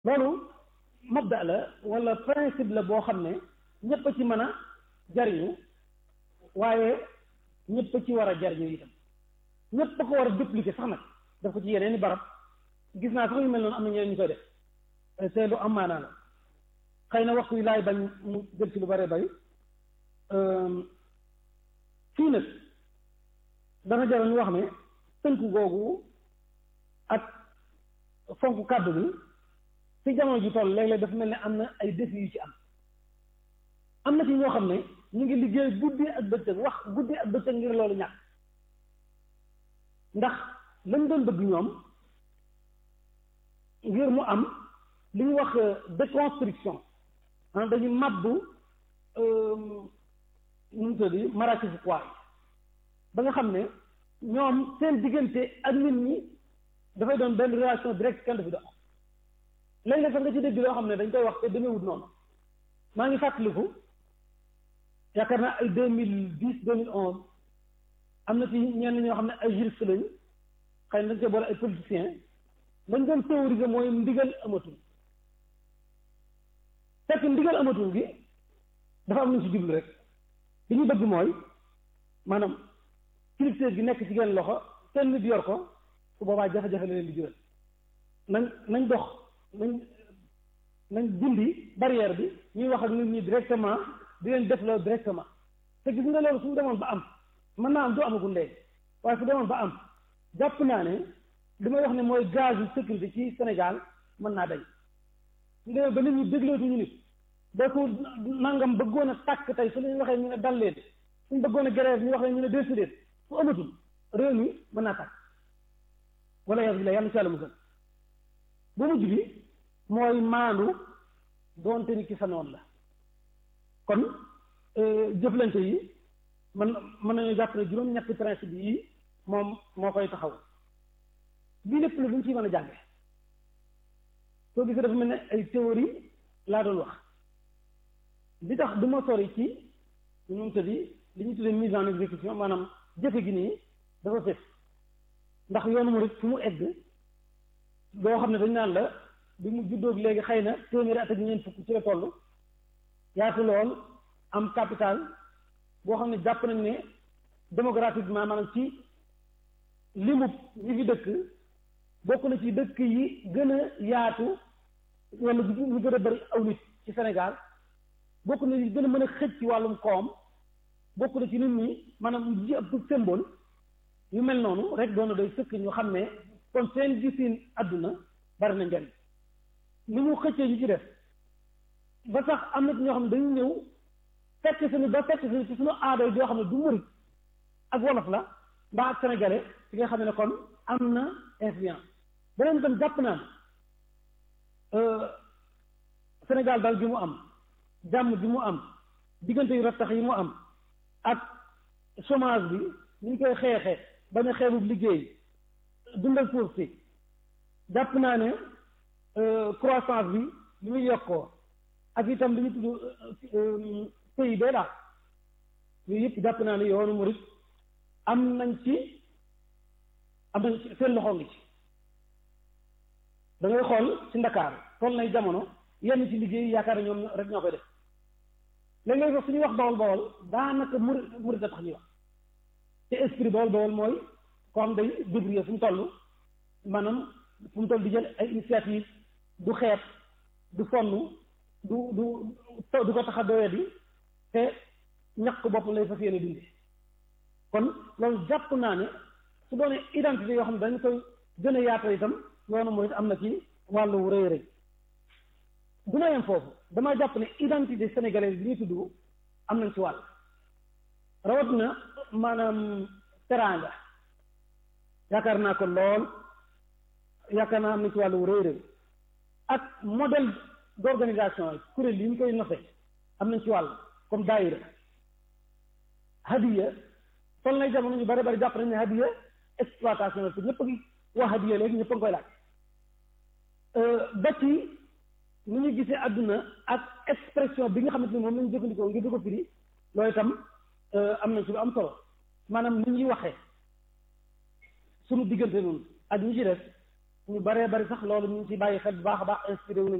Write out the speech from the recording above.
loolu mabda la wala principe la boo xam ne ñëpp a ci mën a jariñu waaye ñëpp a ci war a jariñu itam ñëpp a ko war a dupliquer sax nag daf ko ci yeneen i barab gis naa sax yu mel noonu am na ñeneen ñu koy def te lu am maanaa la xëy na waxtu yi laay bañ mu jël ci lu bare bari fii nag dana jaral ñu wax ne tënku googu ak fonk kàddu bi ci jamono ji toll léeg-léeg dafa mel ne am na ay défis yu ci am am na ci ñoo xam ne ñu ngi liggéey guddi ak bëccëg wax guddi ak bëccëg ngir loolu ñàkk ndax lañ doon bëgg ñoom ngir mu am li ñu wax déconstruction ah dañu mabbu nu mu tudd maraakis poids ba nga xam ne ñoom seen diggante ak nit ñi dafay doon benn relation directe kenn du fi dox léeg-léeg sax nga ci dégg loo xam ne dañ koy wax te demeewut noonu maa ngi fàttaliku yaakaar naa ay deux mille dix deux mille onze am na ci ñenn ñoo xam ne ay juristes lañu xëy na dañ koy boole ay politiciens lañ doon théoriser mooy ndigal amatul fekk ndigal amatul gi dafa am lu ñu si jublu rek li ñu bëgg mooy maanaam kilifteef gi nekk ci genn loxo kenn nit yor ko su boobaa jafe-jafe la leen di jural nañ nañ dox nañ nañ dindi barrière bi ñuy wax ak nit ñi directement di leen def loolu directement te gis nga loolu suñu demoon ba am mën naa am du amagul léegi waaye su demoon ba am jàpp naa ne li may wax ne mooy gaz yu sécurité ci Sénégal mën naa dañ ñu demee ba nit ñi déglootuñu nit ba ko nangam bëggoon a tàkk tey su ñu waxee ñu ne dal leen suñ bëggoon a grève ñu wax ne ñu ne décider su amatul réew mi mën naa tàkk wala yas bi la yàlla ci yàlla musal bu mujj bi mooy maandu doonte ni ki sa noonu la kon jëflante yi man mën nañu jàpp ne juróom-ñetti principe yi moom moo koy taxaw bii lépp la duñ ciy mën a jànge soo gisee dafa mel ne ay théorie laa doon wax li tax du ma sori ci ñu mu tëddi li ñu tuddee mise en exécution maanaam jëfe gi nii dafa fes ndax yoonu murid fu mu egg doo xam ne dañ naan la bi mu juddóog léegi xëy na téeméeri at ak ñeent fukk ci la toll yaatu lool am capital boo xam ne jàpp nañ ne démographiquement maanaam ci limub ñi fi dëkk bokk na ci dëkk yi gën a yaatu wala ñu gën a bari aw nit ci Sénégal bokk na ci gën a mën a xëj ci wàllum koom bokk na ci nit ñi maanaam ji ab symbole yu mel noonu rek doon na doy sëkk ñu xam ne kon seen gisin àdduna bari na njariñ ni mu xëccee ñu ci def ba sax am na ci ñoo xam ne dañu ñëw fekk suñu ba fekk suñu ci suñu aada yi yoo xam ne du murit ak wolof la mbaa ak sénégalais ci nga xam ne kon am na influence beneen itam jàpp naa Sénégal daal bi mu am jàmm bi mu am diggante yu rattax yi mu am ak chômage bi ni ñu koy xeexee bañ a xeebub liggéey dundal suuf si jàpp naa ne croissance bi li muy yokkoo ak itam li ñu tudd PIB la yooyu yëpp jàpp naa ne yoonu murit am nañ ci am nañ ci seen loxo ngi ci da ngay xool ci Ndakaar toll nay jamono yenn ci liggéey yaakaar ne ñoom rek ñoo koy def léeg-léeg sax suñuy wax bawol bawol daanaka murit murit a tax ñuy wax te esprit bawol bawol mooy koo xam day débrouiller fu mu toll maanaam fu mu toll di jël ay initiative du xeet du sonn du du du ko tax a doyadi te ñàkk bopp lay fas yéene dundi kon loolu jàpp naa ne su doonee identité yoo xam ne dañ koy gën a yaatal itam yoonu mooy am na ci wàllu rëy rëy du ma yem foofu damaa jàpp ne identité sénégalaise bi ñuy tudd am nañ ci wàll rawat na maanaam teraanga yaakaar naa ko lool yaakaar naa am nañ ci wàllu rëy rëy ak modèle d'organisation kuréel yi ñu koy nose am nañ ci wàll comme daayira hadiya toll nay jamono ñu bari bari jàpp nañ ne hadiya exploitation la te ñëpp a ngi wax hadiya léegi ñëpp a ngi koy laaj ba ci ni ñu gisee àdduna ak expression bi nga xamante ni moom la ñu jëfandikoo ngir di ko firi loolu itam am nañ ci lu am solo maanaam ni ñuy waxee sunu diggante noonu ak ñi ci def ñu baree bari sax loolu ñu ngi ci bàyyi xel bu baax a baax inspiré wu nañ